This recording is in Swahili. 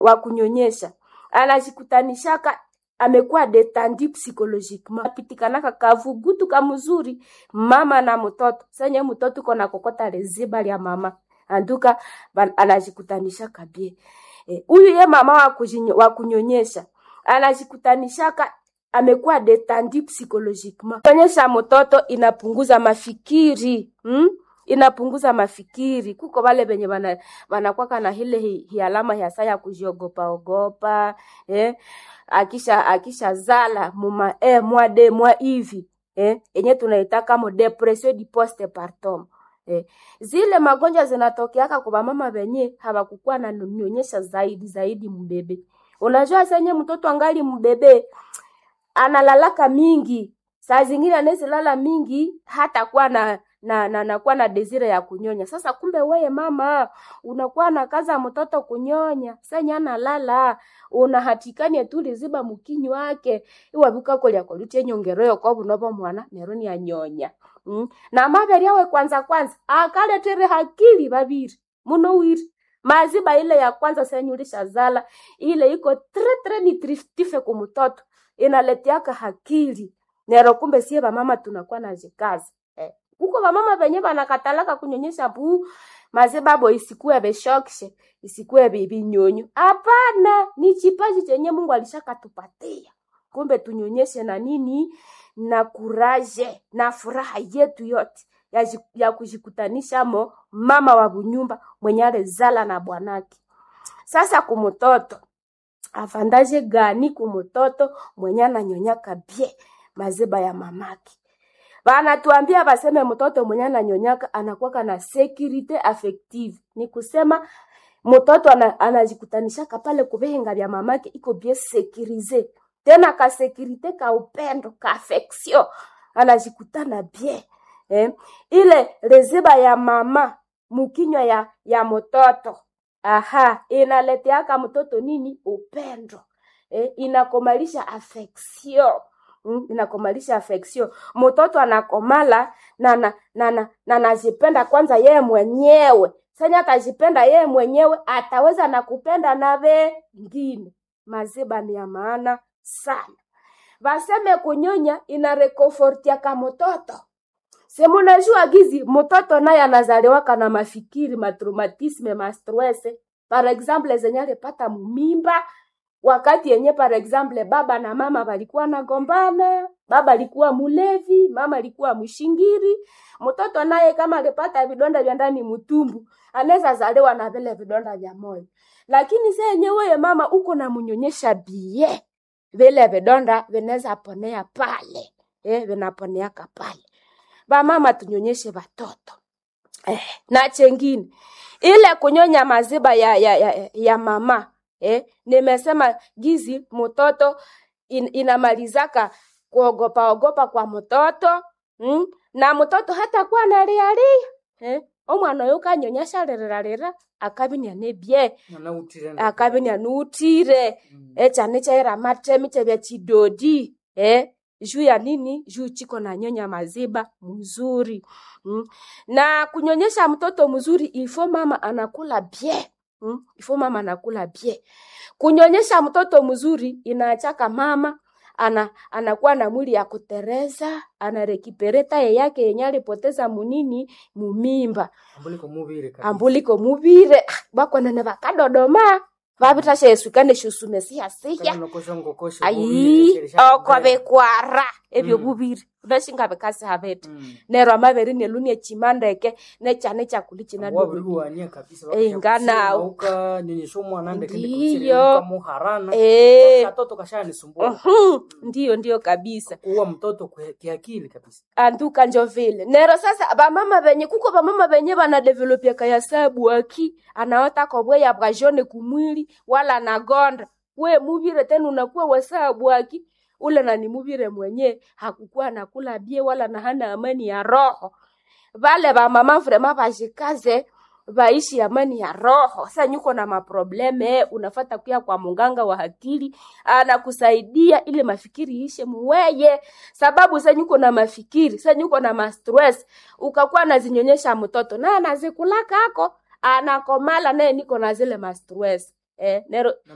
wa kunyonyesha anajikutanishaka amekuwa detendi psychologiquement apitikanaka kavugutu kamuzuri mama na mtoto senye mtoto kona kokota leziba lya mama anduka ba- anajikutanishaka bie huyu eh, ye mama wa, kujinyo, wa kunyonyesha anajikutanishaka amekuwa detendi psychologiquement kuonyesha mtoto inapunguza mafikiri hmm? inapunguza mafikiri kuko wale venye wana- wanakwaka na hile hi, hi alama ya saa ya kujiogopa ogopa eh? akisha akisha zala muma eh, mwa de mwa hivi eh? enye tunaitaka mo depression di postpartum eh. zile magonjwa zinatokeaka kwa mama venye hawakukuwa na nyonyesha zaidi zaidi mbebe unajua senye mtoto angali mbebe analalaka mingi saa zingine anezilala mingi hata kuwa na na na nakuwa na desire ya kunyonya sasa kumbe weye mama unakuwa na kaza mtoto kunyonya senya analala unahatikania tu liziba mukinyi wake iwavuka kolya kolutie nyongeroyo kwa bunobo mwana neroni anyonya mm. na maberi awe kwanza kwanza akaletere hakili babiri muno wiri maziba ile ya kwanza senyulisha zala ile iko tre tre nitriftife kumutoto inaletiaka hakili nero kumbe sie bamama tunakuwa na jikazi eh. huko bamama benye banakatalaka kunyonyesha buu mazibabo isikuwe beshokishe isikuwe bibinyonyo hapana ni chipaji chenye mungu alishakatupatia kumbe tunyonyeshe na nini na kuraje na furaha yetu yote ya, ji- ya kujikutanisha mo mama wa bunyumba mwenye alezala na bwanake sasa kumutoto avandaje gani kumutoto mwenye ananyonyaka bie maziba ya mamake banatuambia baseme mtoto mwenye ananyonyaka anakuwaka na security affective ni kusema mtoto ana, anajikutanishaka pale kubenga vya mamake iko bien sekirize tena ka sekirite ka upendo ka affection anajikutana bien eh? ile reziba ya mama mukinywa ya ya mtoto aha inaleteaka mtoto nini upendo eh? inakomalisha affection mm, inakomalisha affection mtoto anakomala na na na na na najipenda kwanza yeye mwenyewe sanya atajipenda yeye mwenyewe ataweza na kupenda na wengine maziba ni ya maana sana vaseme kunyonya inarekofortiaka mtoto semunajua gizi mtoto naye anazaliwaka na mafikiri matraumatisme mastrese par exemple zenye alipata mumimba wakati yenye par exemple baba na mama walikuwa nagombana baba alikuwa mulevi mama alikuwa mshingiri mtoto naye kama alipata vidonda vya ndani mutumbu anaweza zaliwa na vile vidonda vya moyo lakini se yenye weye mama uko na munyonyesha bie vile vidonda vinaweza ponea pale eh, vinaponeaka pale vamama tunyonyeshe watoto eh, na chengine ile kunyonya maziba ya, ya, ya, ya mama eh, nimesema gizi mtoto in, inamalizaka kuogopa ogopa kwa mtoto mm? na mtoto hata kuwa nalialia eh? omwana oyo kanyonyesha lirerarira akabinia nebye Anautire akabinia nuutire Mm. echane chaira matemi chebya chidodi eh? juu ya nini juu chiko na nyonya maziba mzuri mm. na kunyonyesha mtoto mzuri ifo mama anakula bie mm. ifo mama anakula bie kunyonyesha mtoto mzuri inaachaka mama ana anakuwa na mwili ya kutereza anarekipereta ye yake yenye alipoteza munini mumimba ambuliko mubire kabisa. ambuliko mubire ah, bakwanene bakadodoma babitashesukane shusume siya siya Kama unakosha ngokosha ayi mubire, sheresha oko kubere. bikwara ebyo Mm. bubiri unashinga bikasi habete Mm. nero amabere nelunie chimandeke nechane chakuli china wabiri dogo uwania kabisa Eh, nganawo. uka nyonyesha umwana ndeke Ndiyo. muharana eh katoto kashanisumbua uhum, ndiyo ndiyo kabisa kuua mtoto kwe- kiakili kabisa anduka njo vile nero sasa bamama benye kuko bamama benye banadevelopia kaya sabu aki anaota kobweya bwa jone kumwili wala nagonda we muvire tena unakuwa wasabu aki ule nani muvire mwenye hakukuwa nakula bie wala na hana amani ya roho vale vamama vrema vashikaze vaishi amani ya roho sa nyuko na maprobleme unafata kuya kwa munganga wa akili anakusaidia ili mafikiri ishe muweye sababu sa nyuko na mafikiri sa nyuko na mastress ukakuwa nazinyonyesha mtoto na anazikulaka ako anakomala naye niko na zile mastress eh, nero